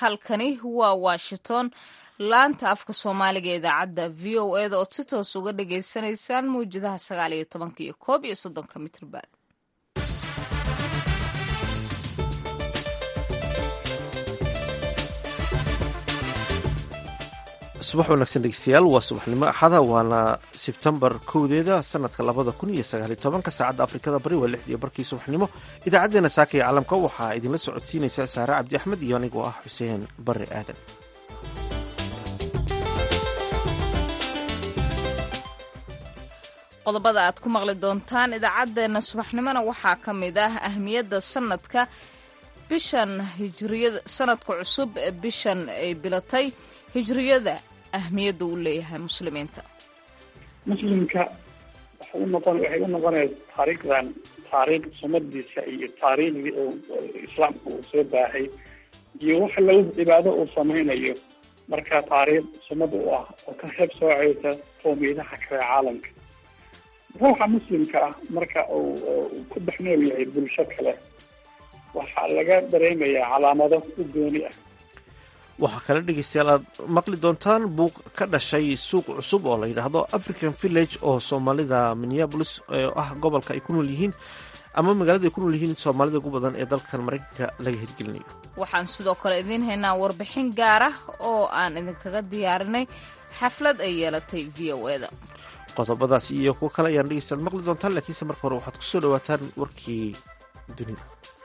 halkani waa washington laanta afka soomaaliga ee idaacadda v o eda ood si toos uga dhagaysanaysaan mawjadaha sagaal iyo tobanka iyo koob iyo soddonka mitrban subax wanaagsan dhegeystayaal waa subaxnimo axada waana sebtembar kowdeeda sanadka labada kun iyo sagaaliy tobanka saacadda afrikada bari waa lixdiyo barkii subaxnimo idaacaddeenna saaka iyo calamka waxaa idinla socodsiinaysa saare cabdi axmed iyo anigoo ah xuseen barre aadan qodobada aad ku maqli doontaan idaacaddeenna subaxnimona waxaa ka mid ah ahmiyadda sanadka bishan hijriyada sanadka cusub ee bishan ay bilatay hijriyada ahmiyadda uu leeyahay muslimiinta muslimka waxay u noqon waxay u noqonaysa taariikhdan taariikh sumadiisa iyo taariikhdii uu islaamka uu soo baahay iyo wax lagu cibaado uu samaynayo marka taariikh sumad u ah oo ka heeb soocaysa qoomiyadaha kale caalamka ruuxa muslimka ah marka uu ku dhex nool yahay bulsho kale waxaa laga dareemayaa calaamado u gooni ah waxaa kale dhegeystayaal aad maqli doontaan buuq ka dhashay suuq cusub oo la yidhaahdo african village oo soomaalida minneabolis oo ah gobolka ay ku nool yihiin ama magaalada ay ku nool yihiin soomaalida ugu badan ee dalkan maraykanka laga hirgelinayo waxaan sidoo kale idiin haynaa warbixin gaar ah oo aan idinkaga diyaarinay xaflad ay yeelatay v o eda qodobadaas iyo kuwo kale ayaan dhegeystayaal maqli doontaan laakiinse marka hore waxaad kusoo dhawaataan warkii dunida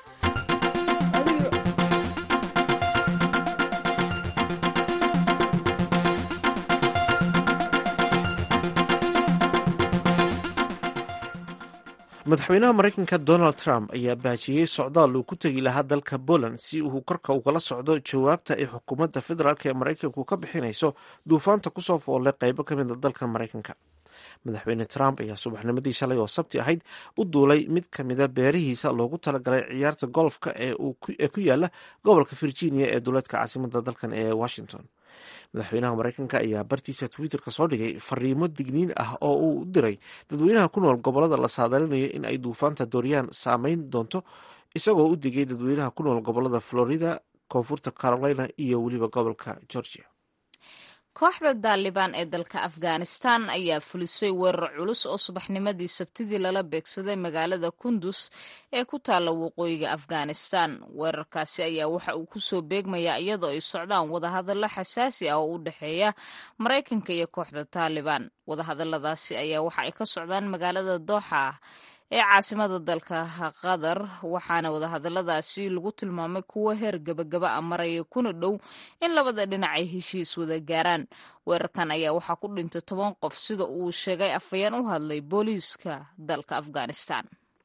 madaxweynaha maraykanka donald trump ayaa baajiyey socdaal uu ku tegi lahaa dalka poland si uu korka ugala socdo jawaabta ay xukuumadda federaalk ee maraykanku ka bixinayso duufaanta kusoo foollay qeybo ka mid a dalka maraykanka madaxweyne trump ayaa subaxnimadii shalay oo sabti ahayd u duulay mid ka mida beerihiisa loogu talagalay ciyaarta golfka ee ku yaala gobolka virginia ee duleedka caasimada dalkan ee washington madaxweynaha maraykanka ayaa bartiisa twitterka soo dhigay fariimo digniin ah oo uu u diray dadweynaha ku nool gobolada la saadaalinayo in ay duufaanta dooryaan saameyn doonto isagoo u digay dadweynaha ku nool gobolada florida koonfurta carolina iyo weliba gobolka georgia kooxda daalibaan ee dalka afghanistan ayaa fulisay weerar culus oo subaxnimadii sabtidii lala beegsaday magaalada kundus ee ku taalla waqooyiga afghanistan weerarkaasi ayaa waxa uu kusoo beegmayaa iyadoo ay socdaan wadahadallo xasaasi ah oo u dhexeeya maraykanka iyo kooxda taalibaan wadahadalladaasi ayaa waxa ay ka socdaan magaalada dooxa ah ee caasimada dalka qatar waxaana wadahadalladaasi lagu tilmaamay kuwo heer gabagaba a maraya kuna dhow in labada dhinac ay heshiis wada gaaraan weerarkan ayaa waxaa ku dhintay toban qof sida uu sheegay afhayeen u hadlay booliiska dalka afghanistan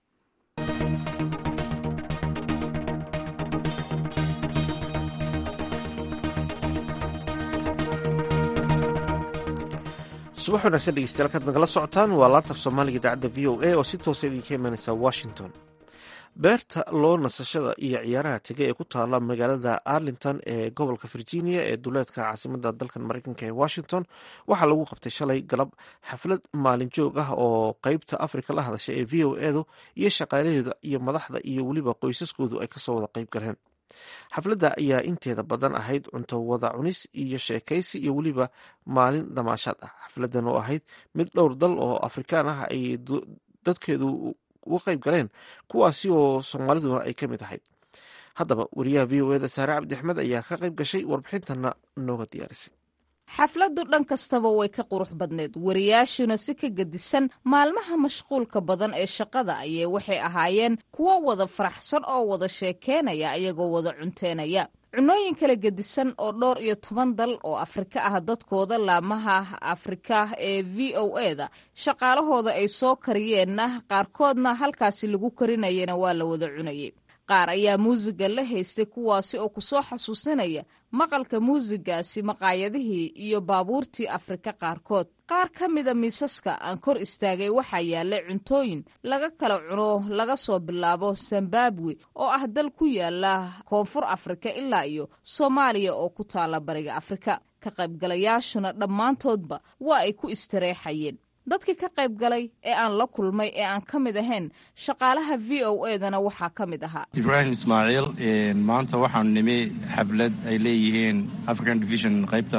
subax wanaagsan dhegeystayaal kaad nagala socotaan waa laantaf soomaaliga idaacadda v o a oo si toosa idinka imanaysa washington beerta loo nasashada iyo ciyaaraha tege ee ku taala magaalada arlington ee gobolka virginia ee duleedka caasimada dalkan maraykanka ee washington waxaa lagu qabtay shalay galab xaflad maalin joog ah oo qeybta afrika la hadasha ee v o edu iyo shaqaalaheeda iyo madaxda iyo weliba qoysaskoodu ay kasoo wada qeyb galeen xafladda ayaa inteeda badan ahayd cunto wada cunis iyo sheekaysi iyo weliba maalin damaashaad ah xafladdan oo ahayd mid dhowr dal oo afrikaan ah ay dadkeedu uga qayb galeen kuwaasi oo soomaaliduna ay ka mid ahayd haddaba wariyaha v o eda saare cabdi axmed ayaa ka qayb gashay warbixintana nooga diyaarisay xafladdu dhan kastaba way ka qurux badneed wariyaashuna si ka gedisan maalmaha mashquulka badan ee shaqada ayay waxay ahaayeen kuwo wada faraxsan oo wada sheekeynaya ayagoo wada cunteynaya cunooyin kala gedisan oo dhowr iyo toban dal oo afrika ah dadkooda laamaha afrika ee v o eda shaqaalahooda ay soo kariyeenna qaarkoodna halkaasi lagu karinayana waa la wada cunayay qaar ayaa muusiga la haystay kuwaasi oo kusoo xasuusinaya maqalka muusigaasi maqaayadihii iyo baabuurtii afrika qaarkood qaar ka mida miisaska aan kor istaagay waxaa yaallay cuntooyin laga kala cuno laga soo bilaabo zimbabwe oo ah dal ku yaala koonfur afrika ilaa iyo soomaaliya oo ku taala bariga afrika ka qaybgalayaashuna dhammaantoodba waa ay ku istareexayeen dadkii ka qayb galay ee aan la kulmay ee aan ka mid ahayn shaqaalaha v o edana waxaa ka mid ahaa ibraahim ismaaciil maanta waxaanu nimi xaflad ay leeyihiin african division qaybta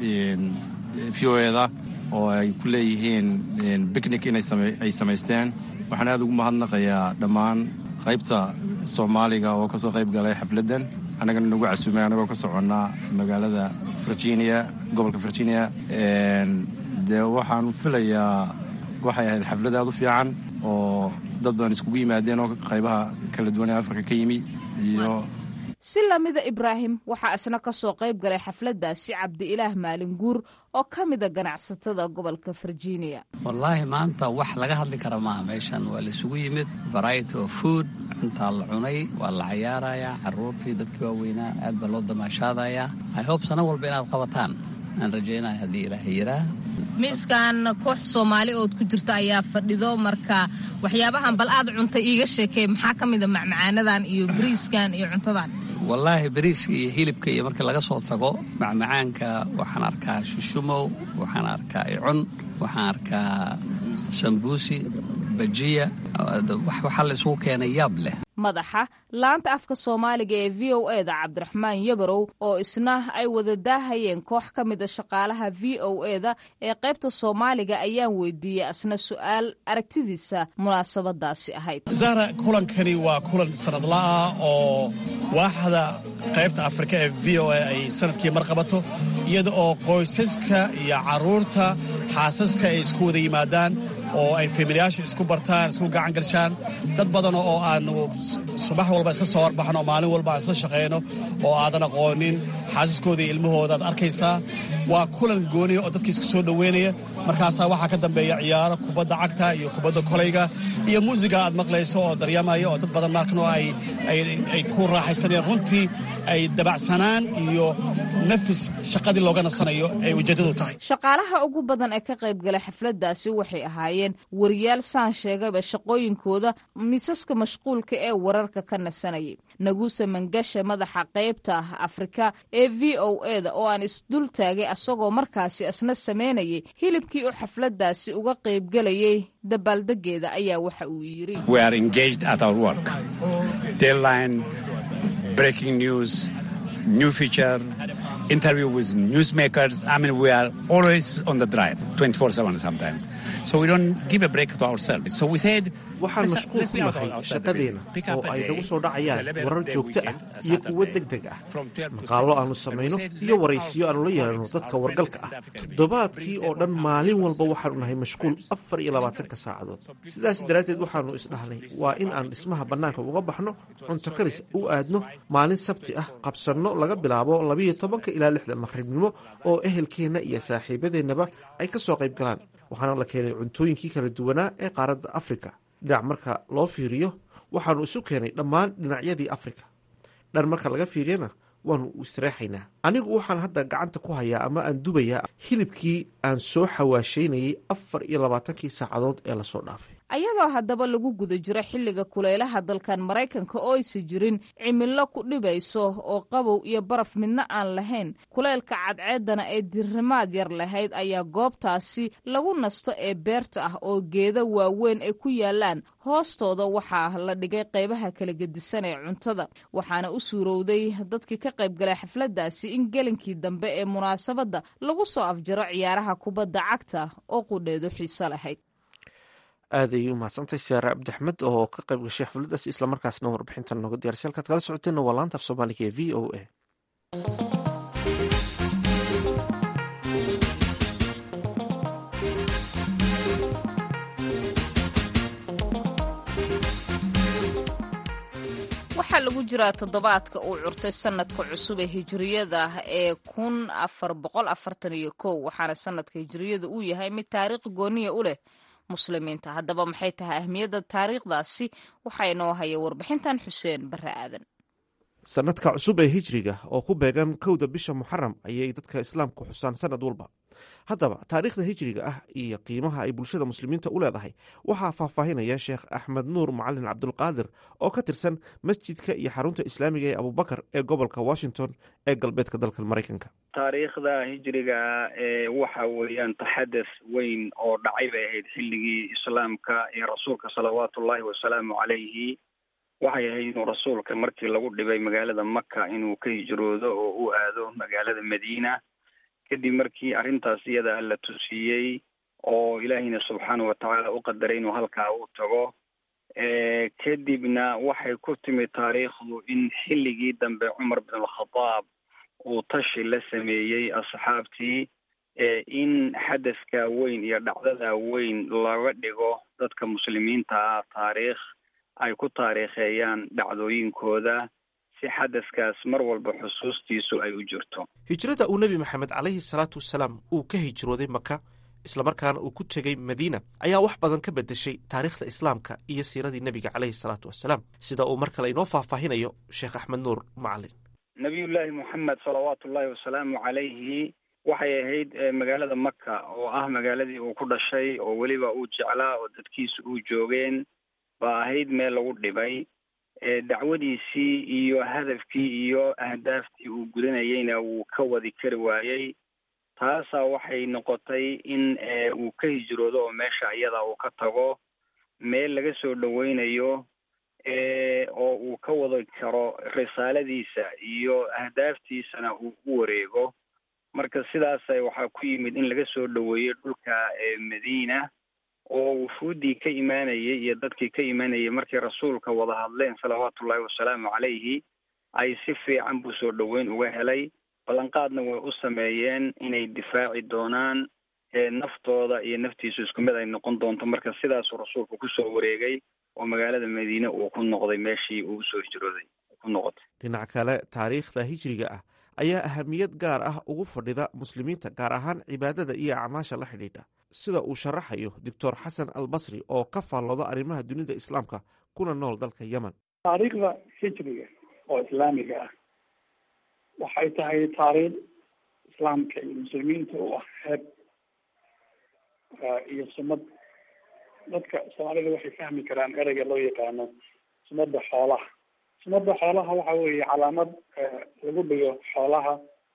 v o eda oo ay ku leeyihiin bicnic inay samaysteen waxaan aad ugu mahadnaqayaa dhammaan qaybta soomaaliga oo ka soo qayb galay xafladdan annagana nagu casuumay annagoo ka soconnaa magaalada virginia gobolka virginia dee waxaan filayaa waxay ahayd xaflad aad u fiican oo dad badan iskugu yimaadeen oo qaybaha kala duwan ee afrika ka yimi iyo si lamida ibraahim waxaa isna ka soo qayb galay xafladdaasi cabdi-ilaah maalin guur oo ka mida ganacsatada gobolka virginia wallaahi maanta wax laga hadli kara maaha meeshan waa laisugu yimid variety of food cuntaa la cunay waa la cayaarayaa carruurtii dadkii waaweynaa aad baa loo damaashaadayaa i hope sano walba inaad qabataan aan rajaynaya haddii ilaahay yiraa miiskan koox soomaali ood ku jirta ayaa fadhido marka waxyaabahan bal aad cuntay iiga sheekey maxaa ka mida macmacaanadan iyo bariiskan iyo cuntadan wallaahi bariiska iyo hilibka iyo marka laga soo tago macmacaanka waxaan arkaa shushumow waxaan arkaa icun waxaan arkaa sambuusi bajiya waxaa la isugu keenay yaab leh madaxa laanta afka soomaaliga ee v o e da cabdiraxmaan yabarow oo isna ay wada daahayeen koox ka mida shaqaalaha v o e da ee qaybta soomaaliga ayaan weydiiyey asna su-aal aragtidiisa munaasabadaasi ahayd zahra kulankani waa kulan sanadla'ah oo waaxda qaybta afrika ee v o e ay sanadkii mar qabato iyada oo qoysaska iyo carruurta xaasaska ay isku wada yimaadaan oo ay familiyaasha isku bartaan isku gacan galshaan dad badan oo aanu subax walba iska soo horbaxno maalin walba aan isla shaqayno oo aadan aqoonin xaasaskooda iyo ilmahooda aad arkaysaa waa kulan gooniya oo dadka isku soo dhoweynaya markaasaa waxaa ka dambeeya ciyaaro kubadda cagta iyo kubadda kolayga iyo muusiga aad maqlayso oo daryamaya oo dad badan markano ay ku raaxaysanayaan runtii ay dabacsanaan iyo nafis shaqadii looga nasanayo ay ujeeddadu tahay shaqaalaha ugu badan ee ka qaybgalay xafladdaasi waxay ahaayeen wariyaal saan sheegayba shaqooyinkooda miisaska mashquulka ee wararka ka nasanayay naguuse mangasha madaxa qaybta afrika ee v o e da oo aan isdul taagay asagoo markaasi isna samaynayay hilibkii u xafladdaasi uga qaybgelayay dabaaldegeeda ayaa waxa uu yidhi breaking news, new feature, interview with newsmakers. I mean, we are always on the drive, 24 7 sometimes. So we don't give a break to ourselves. So we said, waxaan mashquul ku nahay shaqadeena oo ay nagu soo dhacayaan warar joogto ah iyo kuwo deg deg ah maqaallo aannu samayno iyo waraysiyo aannu la yeelanno dadka wargalka ah toddobaadkii oo dhan maalin walba waxaannu nahay mashquul afar iyo labaatanka saacadood sidaas daraaddeed waxaannu isdhahnay waa in aan dhismaha bannaanka uga baxno cunto karis u aadno maalin sabti ah qabsanno laga bilaabo labiyo tobanka ilaa lixda maqribnimo oo ehelkeenna iyo saaxiibadeennaba ay ka soo qayb galaan waxaana la keenay cuntooyinkii kala duwanaa ee qaaradda afrika dhinac marka loo fiiriyo waxaannu isu keenay dhammaan dhinacyadii afrika dhan marka laga fiiriyana waannu isreexaynaa anigu waxaan hadda gacanta ku hayaa ama aan dubayaa hilibkii aan soo xawaashaynayay afar iyo labaatankii saacadood ee lasoo dhaafay ayadoo haddaba lagu guda jiro xilliga kulaylaha dalkan maraykanka oo aysa jirin cimilo ku dhibayso oo qabow iyo baraf midna aan lahayn kulaylka cadceeddana ee dirrimaad yar lahayd ayaa goobtaasi lagu nasto ee beerta ah oo geeda waaweyn ay ku yaalaan hoostooda waxaa la dhigay qaybaha kala gedisan ee cuntada waxaana u suurowday dadkii ka qaybgalay xafladdaasi in gelinkii dambe ee munaasabadda lagu soo afjaro ciyaaraha kubadda cagta oo qudheedu xiiso lahayd aad ayay u mahadsantahay siyaare cabdiaxmed oo ka qayb gashay xafladdaasi islamarkaasna warbixintan nooga diyarsa halkaad kala socoteenna waa laanta af soomaaliga ee v o a waxaa lagu jiraa toddobaadka uu curtay sanadka cusub ee hijiriyada ee kun afar boqol afartan iyo kow waxaana sanadka hijiriyada uu yahay mid taariikh gooniya u leh muslimiinta haddaba maxay tahay ahmiyadda taariikhdaasi waxaa inoo haya warbixintan xuseen barre aadan sanadka cusub ee hijriga oo ku beegan kowda bisha muxaram ayay dadka islaamku xusaan sanad walba haddaba taariikhda hijriga ah iyo qiimaha ay bulshada muslimiinta u leedahay waxaa faahfaahinaya sheekh axmed nuur macalin cabdulqaadir oo ka tirsan masjidka iyo xarunta islaamiga ee abubakar ee gobolka washington ee galbeedka dalka maraykanka taariikhda hijriga ee waxa weeyaan taxadus weyn oo dhacay bay ahayd xilligii islaamka ee rasuulka salawaatu ullahi wasalaamu calayhi waxay ahayd inuu rasuulka markii lagu dhibay magaalada maka inuu ka hijroodo oo u aado magaalada madiina kadib markii arrintaas iyada la tusiiyey oo ilaahiyna subxaana watacaala u qadaray inuu halkaa u tago kadibna waxay ku timid taariikhdu in xilligii dambe cumar bin alkhadaab uu tashi la sameeyey asxaabtii in xadaska weyn iyo dhacdada weyn laga dhigo dadka muslimiinta ah taariikh ay ku taariikheeyaan dhacdooyinkooda si xadaskaas mar walba xusuustiisu ay u jirto hijrada uu nebi maxamed calayhi salaatu wasalaam uu ka hijrooday maka islamarkaana uu ku tegey madiina ayaa wax badan ka bedeshay taariikhda islaamka iyo siiradii nebiga caleyhi salaatu wasalaam sida uu mar kale inoo faahfaahinayo sheekh axmed nuur macalin nabiyullaahi moxamed salawaatu ullaahi wasalaamu calayhi waxay ahayd magaalada maka oo ah magaaladii uu ku dhashay oo weliba uu jeclaa oo dadkiisa uu joogeen baa ahayd meel lagu dhibay dacwadiisii iyo hadafkii iyo ahdaaftii uu gudanayeyna wuu ka wadi kari waayey taasaa waxay noqotay in uu ka hijroodo oo meesha iyada uu ka tago meel laga soo dhaweynayo oo uu ka wadi karo risaaladiisa iyo ahdaaftiisana uu u wareego marka sidaas waxaa ku yimid in laga soo dhaweeyo dhulka madiina oo wufuuddii ka imaanayay iyo dadkii ka imaanayay markay rasuulka wada hadleen salawaatu ullahi wasalaamu calayhi ay si fiican buu soo dhoweyn uga helay ballanqaadna way u sameeyeen inay difaaci doonaan naftooda iyo naftiisu isku mid ay noqon doonto marka sidaasuu rasuulku kusoo wareegay oo magaalada madiine uu ku noqday meeshii uu usoo hijrooday ku noqotay dhinac kale taariikhda hijriga ah ayaa ahamiyad gaar ah ugu fadhida muslimiinta gaar ahaan cibaadada iyo acmaasha la xidhiidha sida uu sharaxayo doctor xasan albasri oo ka faallooda arrimaha dunida islaamka kuna nool dalka yemen taariikhda hijriga oo islaamiga ah waxay tahay taariikh islaamka iyo muslimiinta u ah heeb iyo sumad dadka soomaalida waxay fahmi karaan ereyga loo yaqaano sumada xoolaha sumada xoolaha waxa weeye calaamad lagu dhigo xoolaha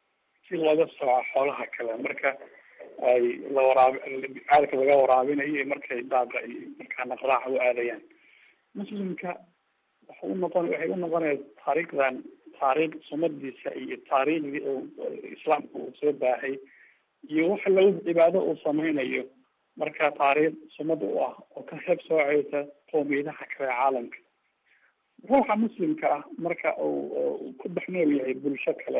si looga sooco xoolaha kale marka ay la waraabi caalka laga waraabinayo iyo markay daaqa iyo markaa naqraaca u aadayaan muslimka waxa u noqon waxay u noqonaya taariikhdan taariikh sumadiisa iyo taariikhdii uu islaamka uu soo baahay iyo waxa lagu cibaado uu sameynayo marka taariikh sumad u ah oo ka heeb sooceysa qoomiyadaha kale caalamka ruuxa muslimka ah marka uu ku dhex nool yahay bulsho kale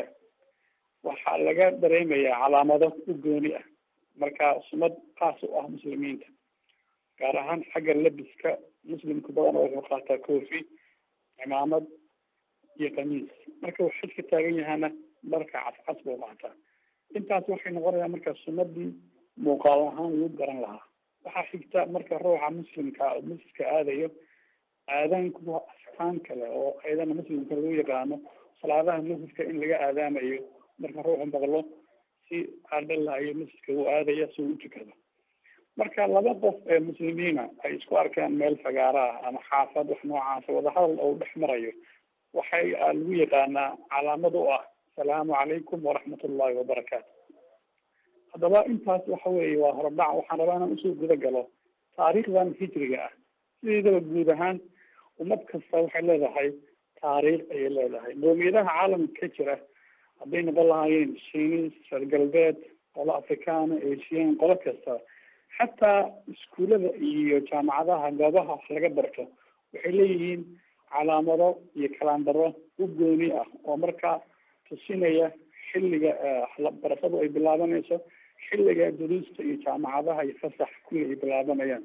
waxaa laga dareemayaa calaamado u gooni ah marka sumad kaas u ah muslimiinta gaar ahaan xagga labiska muslimka badan wuxuu qaataa koofi cimaamad iyo kamiis marka uu xajka taagan yahana dharka cascas buu qaataa intaas waxay noqonayaan marka sumadii muuqaal ahaan lagu garan lahaa waxaa xigta marka ruuxa muslimka oo masjidka aadayo aadaanku waa astaan kale oo ayadana muslimka lagu yaqaano salaadaha masjidka in laga aadaamayo marka ruuxu maqlo si adhalayo masjidka uu aadaya si uu u tukado marka laba qof ee muslimiina ay isku arkaan meel fagaara ah ama xaafad wax noocaasa wadahadal oo dhex marayo waxay lagu yaqaanaa calaamad u ah asalaamu calaykum waraxmat ullahi wabarakaatu haddaba intaas waxa weeye waa horodhac waxaan rabaa inaan usoo guda galo taariikhdan hijriga ah sideedaba guud ahaan ummad kasta waxay leedahay taariikh ayay leedahay qoomiyadaha caalamka ka jira hadday noqon lahaayeen shiinis reer galbeed qolo afrikaana asian qolo kasta xataa iskuullada iyo jaamacadaha goobaha wax laga barto waxay leeyihiin calaamado iyo kalaandaro u gooni ah oo markaa tusinaya xilliga barashadu ay bilaabanayso xilliga duruusta iyo jaamacadaha iyo fasax kulli ay bilaabanayaan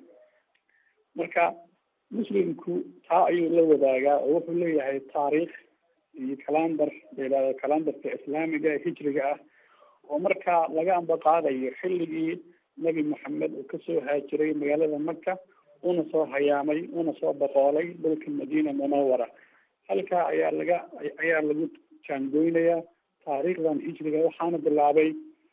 marka muslimku taa ayuu la wadaagaa oo wuxuu leeyahay taariikh iyo kalandar layihahdo kalandarka islaamiga hijriga ah oo markaa laga ambaqaadayo xilligii nebi maxamed uu kasoo haajiray magaalada maka una soo hayaamay una soo boqoolay dhulka madiina munawara halkaa ayaa laga ayaa lagu jaangoynayaa taariikhdan hijriga waxaana bilaabay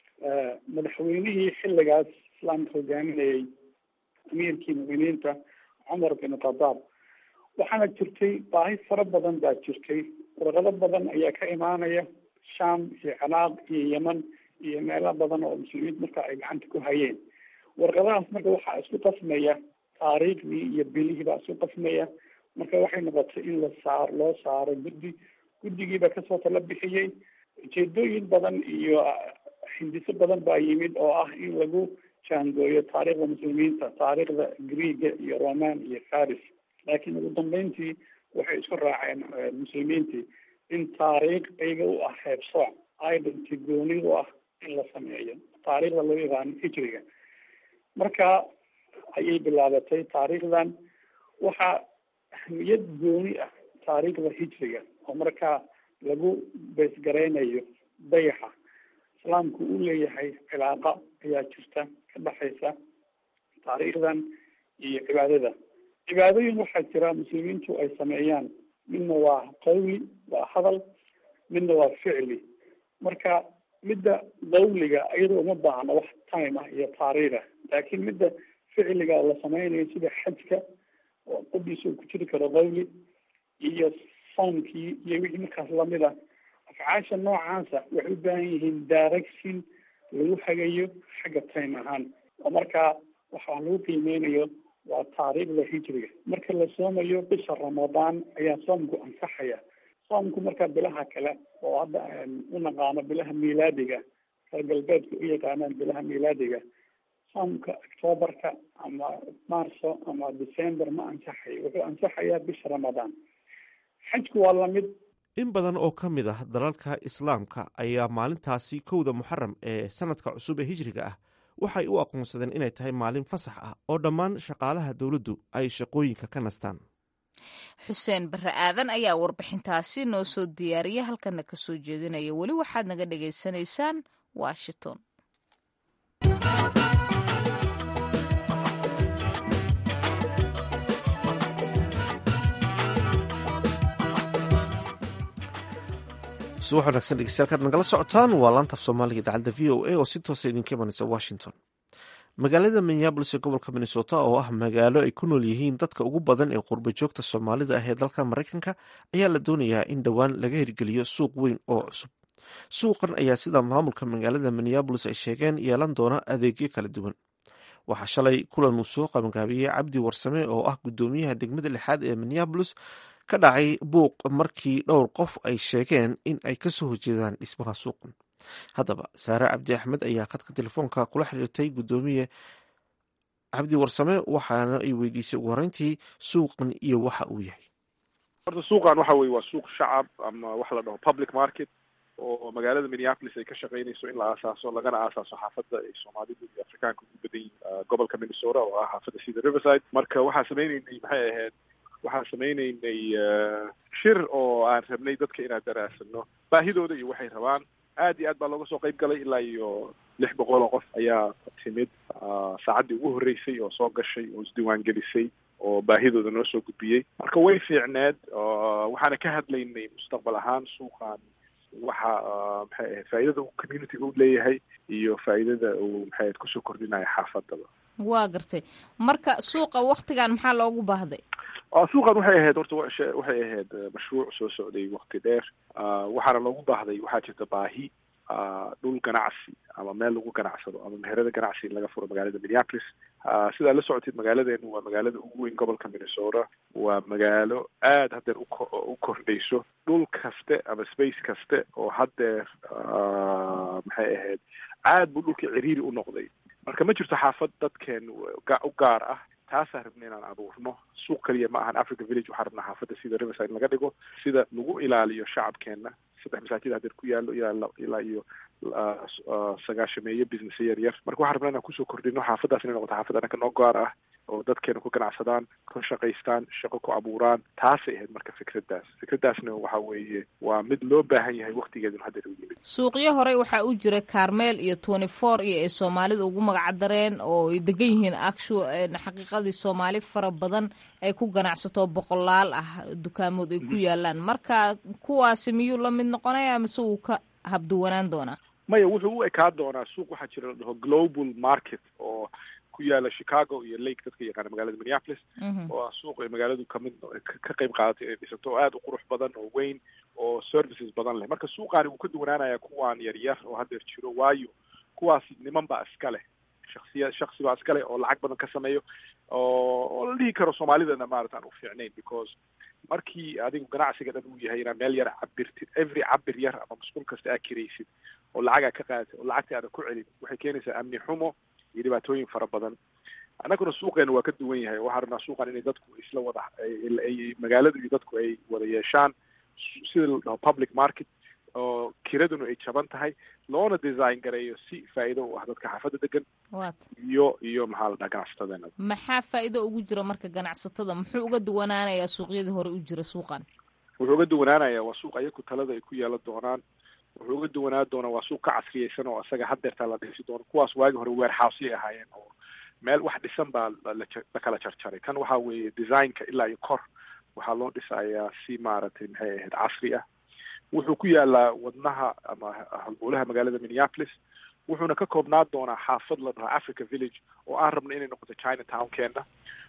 madaxweynihii xilligaas islaamka hogaaminayay amiirkii mu'miniinta cumar bin khadaab waxaana jirtay baahi fara badan baa jirtay warqado badan ayaa ka imaanaya sham iyo ciraaq iyo yeman iyo meelo badan oo muslimiinta marka ay gacanta ku hayeen warqadahaas marka waxaa isku qasmaya taariikhdii iyo bilihii baa isku qasmaya marka waxay noqotay in la saar loo saaro guddi guddigiiba kasoo tala bixiyey ujeedooyin badan iyo hindiso badan baa yimid oo ah in lagu jaangooyo taariikhda muslimiinta taariikhda greega iyo roman iyo faris laakiin ugu dambeyntii waxay isku raaceen muslimiintii in taariikh iyaga u ah heebsooc identity gooni u ah in la sameeyo taariikhda loo yaqaano hijriga marka ayay bilaabatay taariikhdan waxaa ahmiyad gooni ah taariikhda hijriga oo markaa lagu beesgareynayo dayaxa islaamku uu leeyahay cilaaqa ayaa jirta ka dhexaysa taariikhdan iyo cibaadada cibaadooyin waxaa jira muslimiintu ay sameeyaan midna waa qawli waa hadal midna waa ficli marka midda qawliga iyadoo uma baahna wax time ah iyo taariikh ah laakiin midda ficliga la sameynayo sida xajka oo qodiisa uu ku jiri karo qawli iyo soomkii iyo wixii markaas lamid ah afcaasha noocaasa waxay u baahan yihiin direction lagu hagayo xagga time ahaan oo markaa waxaa lagu qiimeynayo waa taariikhda hijriga marka la soomayo bisha ramadaan ayaa soomku ansaxaya soomku marka bilaha kale oo hadda u naqaano bilaha miilaadiga reer galbeedka u yaqaanaan bilaha miilaadiga soomka octoobarka ama marso ama december ma ansaxayo wuxuu ansaxayaa bisha ramadaan xajku waa lamid in badan oo ka mid ah dalalka islaamka ayaa maalintaasi kowda muxaram ee sanadka cusub ee hijriga ah waxay u aqoonsadeen inay tahay maalin fasax ah oo dhammaan shaqaalaha dowladdu ay shaqooyinka ka nastaan xuseen barre aadan ayaa warbixintaasi noo soo diyaariya halkana ka soo jeedinaya weli waxaad naga dhagaysanaysaan washington subax wanagsan dhegeystayaal kaad nagala socotaan waa laantaf soomaaliga idaacadda v o a oo si toosa idinka imanaysa washington magaalada minneabolis ee gobolka minnesota oo ah magaalo ay ku nool yihiin dadka ugu badan ee qurba joogta soomaalida ah ee dalka maraykanka ayaa la doonayaa in dhowaan laga hirgeliyo suuq weyn oo cusub suuqan ayaa sida maamulka magaalada minneabolis ay sheegeen yeelan doona adeegyo kala duwan waxaa shalay kulan uu soo qabangaabiyey cabdi warsame oo ah guddoomiyaha degmada lixaad ee minneabolis ka dhacay buuq markii dhowr qof ay sheegeen in ay kasoo horjeedaan dhismaha suuqan haddaba saare cabdi axmed ayaa khadka telefoonka kula xiriirtay guddoomiye cabdi warsame waxaana ay weydiisay ugu horeyntii suuqan iyo waxa uu yahay horta suuqan waxa weye waa suuq shacab ama waxa la dhaho public market oo magaalada minneapolis ay ka shaqeynayso in la aasaaso lagana aasaaso xaafadda ay soomaalidu iyo afrikaanka ugu badan yihin gobolka minnesota oo ah xaafadda sida riverside marka waxaa sameyneynay maxay ahayd waxaan sameyneynay shir oo aan rabnay dadka inaan daraasano baahidooda iyo waxay rabaan aad iyo aad baa looga soo qayb galay ilaa iyo lix boqol oo qof ayaa timid saacaddii ugu horreysay oo soo gashay oo isdiiwaan gelisay oo baahidooda noo soo gudbiyey marka way fiicneed waxaana ka hadlaynay mustaqbal ahaan suuqan waxa maxay ahayd faa'iidada uu communityga u leeyahay iyo faa'iidada uu maxay ahayd kusoo kordhinayo xaafadaba waa gartay marka suuqa waktigan maxaa loogu baahday suuqan waxay ahayd horta waxay ahayd mashruuc soo socday wakti dheer waxaana loogu baahday waxaa jirta baahi dhul ganacsi ama meel lagu ganacsado ama meherada ganacsi in laga furo magaalada minneapolis sidaa la socotid magaaladeenu waa magaalada ugu weyn gobolka minnesota waa magaalo aad haddeer u kordhayso dhul kaste ama space kaste oo haddeer maxay ahayd aad buu dhulka ciriiri u noqday marka ma jirto xaafad dadkeen u gaar ah taasaan rabna inaan abuurno suuq kaliya ma ahan africa village waxaan rabnaa xaafadda sida riverside laga dhigo sida lagu ilaaliyo shacabkeena saddex masaajid hadeer ku yaalo ilaa ilaa iyo sagaashameeyo business yar yar marka waxaan rabnaa inaan kusoo kordhino xaafaddaas inay noqoto xaafad anaka noo gaar ah oo dadkeena ku ganacsadaan ka shaqaystaan shaqo ku abuuraan taasay ahayd marka fikraddaas fikraddaasna waxa weeye waa mid loo baahan yahay waktigeeduna hadda u yimid suuqyo horey waxaa u jira carmel iyo twenty four iyo ay soomaalida ugu magacdareen oo ay degan yihiin actu xaqiiqadii soomaali fara badan ay ku ganacsato boqolaal ah dukaamood ay ku yaalaan marka kuwaasi miyuu la mid noqonaya mise wuu ka habduwanaan doonaa maya wuxuu u ekaa doonaa suuq waxaa jira la dhaho global market oo ku yaala chicago iyo lake dadka yaqaana magaalada minneapolis oo ah suuq ay magaaladu kamid ka qayb qaadatay inay dhisato oo aada u qurux badan oo weyn oo services badan leh marka suuqaani wuu ka duwanaanaya kuwaan yar yar oo haddeer jiro waayo kuwaas niman baa iska leh shaksiya shaksi baa iska leh oo lacag badan ka sameeyo oo oo la dhihi karo soomaalidana maarata aan u fiicnayn because markii adigu ganacsiga dhan uu yahay inaad meel yar cabirtid every cabir yar ama masquul kasta aad kiraysid oo lacagaa ka qaadatid oo lacagta aadan ku celin waxay keenaysaa amni xumo iyo dhibaatooyin fara badan annaguna suuqeena waa ka duwan yahay waxaa rabnaa suuqan inay dadku isla wada ay magaaladu iyo dadku ay wada yeeshaan sida la dhaho public market oo kiraduna ay jaban tahay loona design gareeyo si faa'iido u ah dadka xaafadda degan iyo iyo maxaa la dhaha ganacsatadeena maxaa faa'iido ugu jira marka ganacsatada muxuu uga duwanaanayaa suuqyadii hore u jira suuqan wuxuu uga duwanaanayaa waa suuq ayaku talada ay ku yeelan doonaan wuxuu uga duwanaan doonaa waa suuq ka casriyeysan oo isaga haddeertaa la dhisi doono kuwaas waagi hore warehouseyay ahaayeen oo meel wax dhisan baa la kala jarjaray kan waxa weeye designka ilaa iyo kor waxaa loo dhisayaa si maaragtay maxay ahayd casri ah wuxuu ku yaalaa wadnaha ama halbuulaha magaalada minneapolis wuxuuna ka koobnaan doonaa xaafad la dhaho africa village oo aan rabno inay noqoto china townkeena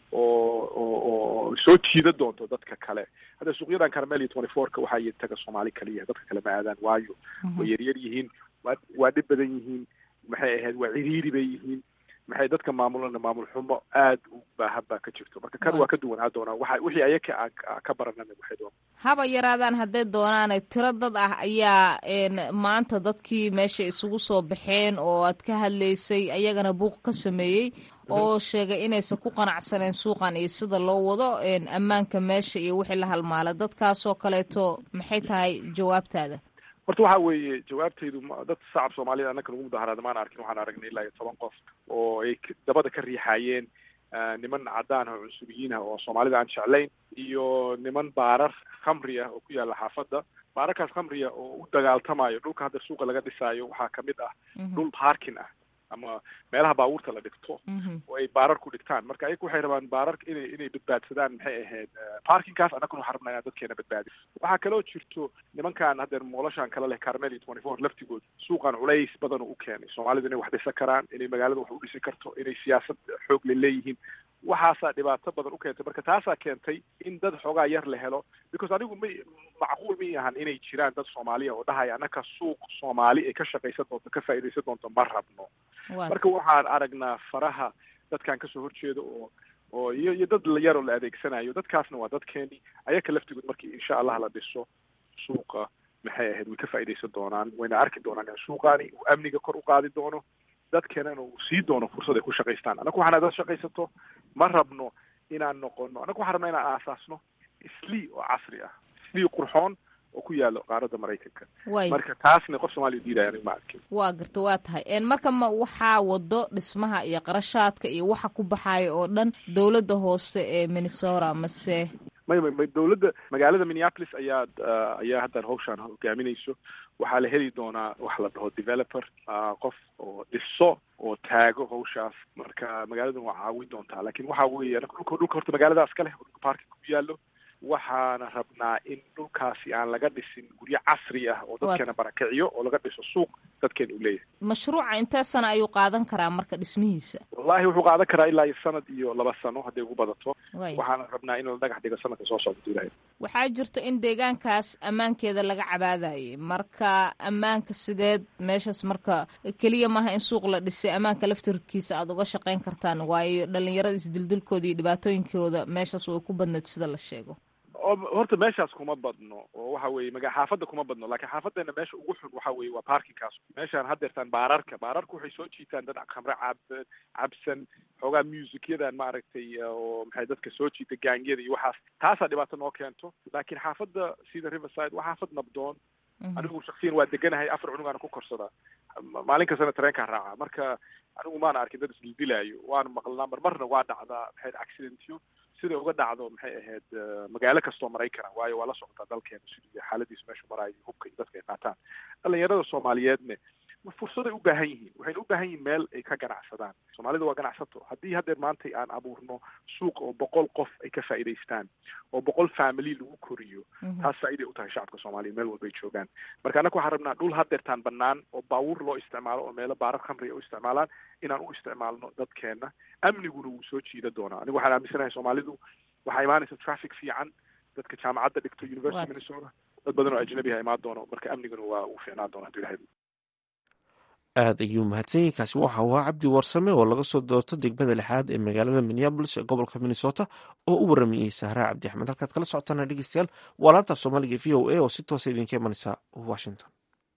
oo oo oo soo jiida doonto dadka kale hadda suuqyadan carmel iyo twenty fourka waxaa y taga soomaali kaliya dadka kale ma aadaan waayo way yaryar yihiin waa waa dhib badan yihiin maxay ahayd waa ciriiri bay yihiin maxay dadka maamulana maamul xumo aad u baahan baa ka jirto marka kan waa ka duwanaa doonaa waxa wixii ayaka aan ka baranana waxay doona haba yaraadaan hadday doonaane tiro dad ah ayaa maanta dadkii meesha isugu soo baxeen oo aad ka hadlaysay ayagana buuq ka sameeyey oo sheegay inaysan ku qanacsaneen suuqan iyo sida loo wado ammaanka meesha iyo wixii la halmaala dadkaasoo kaleeto maxay tahay jawaabtaada horta waxa weeye jawaabtaydu dad shacab soomaaliyed annaka lagu mudaharaada maan arkin waxaan aragnay ilaa iyo toban qof oo ay dabada ka riixaayeen niman caddaan ah oo cunsubiyiin ah oo soomaalida aan jeclayn iyo niman baarar khamri ah oo ku yaalla xaafadda baararkaas khamriya oo u dagaaltamayo dhulka hadda suuqa laga dhisaayo waxaa kamid ah dhul parking ah ama meelaha baabuurta la dhigto oo ay baarar ku dhigtaan marka ayagu waxay rabaan baarar inay inay badbaadsadaan maxay ahayd parkingkaas annaguna waxaan rabnaa inaan dadkeena badbaadi waxaa kaloo jirto nimankan haddeer moolashaan kale leh carmel iyo twenty four laftigood suuqan culays badan u keenay soomaalidu inay wax dhisan karaan inay magaalada wax u dhisi karto inay siyaasad xoog le leeyihiin waxaasaa dhibaato badan u keentay marka taasaa keentay in dad xoogaa yar la helo because anigu may macquul ma ahan inay jiraan dad soomaaliya oo dhahaya annaka suuq soomaali ay ka shaqaysan doonto ka faa'iidaysan doonto ma rabno marka waxaan aragnaa faraha dadkan kasoo horjeeda oo oo iyo iyo dad yar oo la adeegsanayo dadkaasna waa dadkeeni ayaka laftigood markii insha allah la dhiso suuqa maxay ahayd way ka faa'iidaysan doonaan wayna arki doonaan in suuqaani uu amniga kor u qaadi doono dadkeenana uu sii doono fursad ay ku shaqaystaan annaku waxaan dad shaqaysato ma rabno inaan noqono annaku waxaan rabnaa inaan aasaasno islii oo casri ah islii qurxoon oo ku yaalo qaaradda maraykanka marka taasna qof soomaaliya diidaya anig ma arkin waa garta waa tahay marka ma waxaa wado dhismaha iyo qarashaadka iyo waxa ku baxaaya oo dhan dowladda hoose ee minnesota mase may may may dowladda magaalada minneapolis ayaa ayaa haddan hawshaan hogaaminayso waxaa la heli doonaa waxa la dhaho developer qof oo dhiso oo taago hawshaas marka magaaladan waa caawin doontaa lakin waxa weeye dhulka dhulka horta magaaladaas ka leh oo dhulka parking ku yaallo waxaana rabnaa in dhulkaasi aan laga dhisin guryo casri ah oo dadkeena barakiciyo oo laga dhiso suuq dadkeena uu leeyahay mashruuca intee sana ayuu qaadan karaa marka dhismihiisa wallahi wuxuu qaadan karaa ilaa iyo sanad iyo laba sano hadday ugu badato waxaana rabnaa in la dhagax dhigo sanadka soo socda duulaya waxaa jirto in deegaankaas ammaankeeda laga cabaadayay marka ammaanka sideed meeshaas marka keliya maaha in suuq la dhisay ammaanka laftirkiisa aada uga shaqayn kartaan waayo dhalinyarada isdildilkooda iyo dhibaatooyinkooda meeshaas way ku badneed sida la sheego horta meeshaas kuma badno oo waxa weye maga xaafadda kuma badno lakin xaafadeena meesha ugu xun waxa weye waa parkingkaas meeshaan haddeertaan baararka baararka waxay soo jiitaan dad khamre cab cabsan xoogaa musicyadan maaragtay oo maxay dadka soo jiita gaangyada iyo waxaas taasaa dhibaato noo keento laakiin xaafadda sida riverside waa xaafad nabdoon anigu shaksiyan waa deganahay afar cunugaana ku korsadaa maalin kastana tareenkaa raaca marka anigu maana arkin dad isdildilaayo waana maqlnaa marmarna waa dhacdaa maxay accidentyo sida uga dhacdo maxay ahayd magaalo kastoo maraykana waayo waa la socotaa dalkeena sidii xaaladiisu meeshu maraayo hubka iyo dadka ay qaataan dhalinyarada soomaaliyeedne fursaday u baahan yihiin waxayna u baahan yihiin meel ay ka ganacsadaan soomaalida waa ganacsato haddii haddeer maantay aan abuurno suuq oo boqol qof ay ka faa'iidaystaan oo boqol family lagu koriyo taas faa'iday u tahay shacabka soomaaliya meel walbay joogaan marka annaga waxaan rabnaa dhul haddeertaan bannaan oo baawur loo isticmaalo oo meelo baarar khamriga u isticmaalaan inaan u isticmaalno dadkeena amniguna wuu soo jiida doonaa anigu waxaan aaminsanahay soomaalidu waxaa imaanaysa traffic fiican dadka jaamacadda dhigto university minnesota dad badan oo ajnabi ha imaan doono marka amniguna waa uu fiicnaan doona haduu ilahay aad ayuu mahadsanyahi kaasi waxa uu ahaa cabdi warsame oo laga soo doorto degmada lixaad ee magaalada minneabolis ee gobolka minnesota oo u waramayey sahraa cabdi axmed halkaad kala socotaana dhegeystayaal waa laanta af soomaaliga v o a oo si toosa idinka imanaysa washington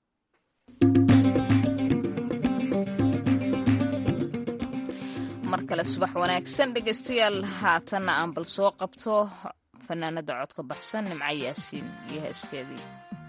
mar kale subax wanaagsan dhegeystayaal haatanna aan bal soo qabto fanaanada codka baxsan nimco yaasiin iyo heeskeedii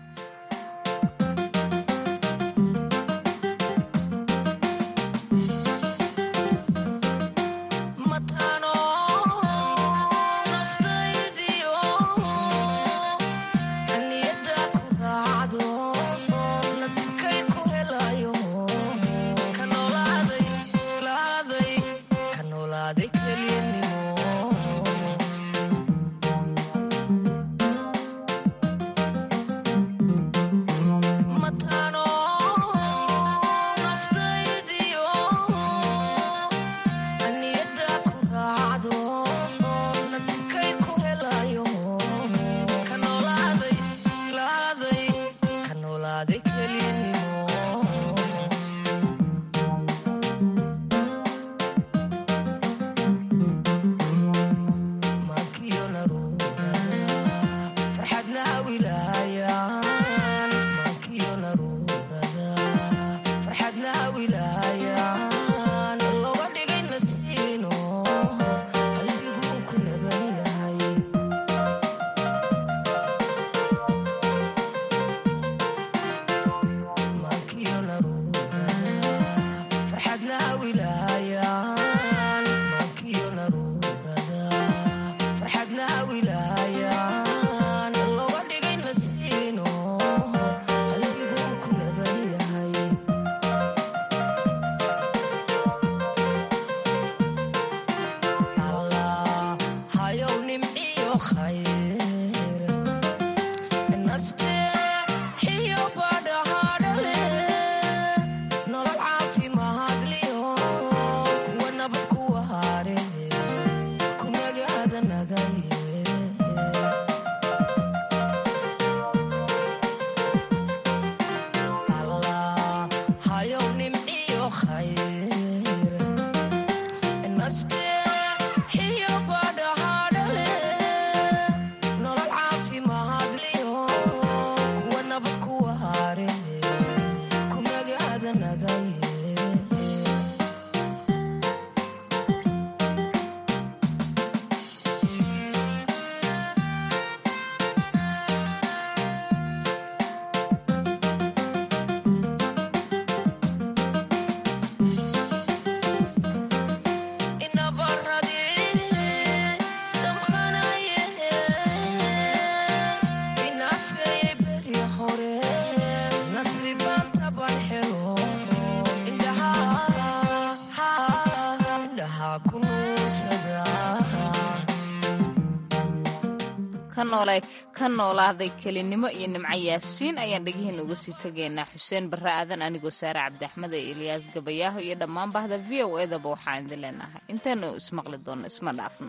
ka noolaaday kelinimo iyo nimco yaasiin ayaan dhegihiin uga sii tegaynaa xuseen barre aadan anigoo saare cabdi axmed ee ilyaas gabayaaho iyo dhammaan bahda v o edaba waxaan idin leenahay intaanu ismaqli doonno isma dhaafno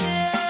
Yeah.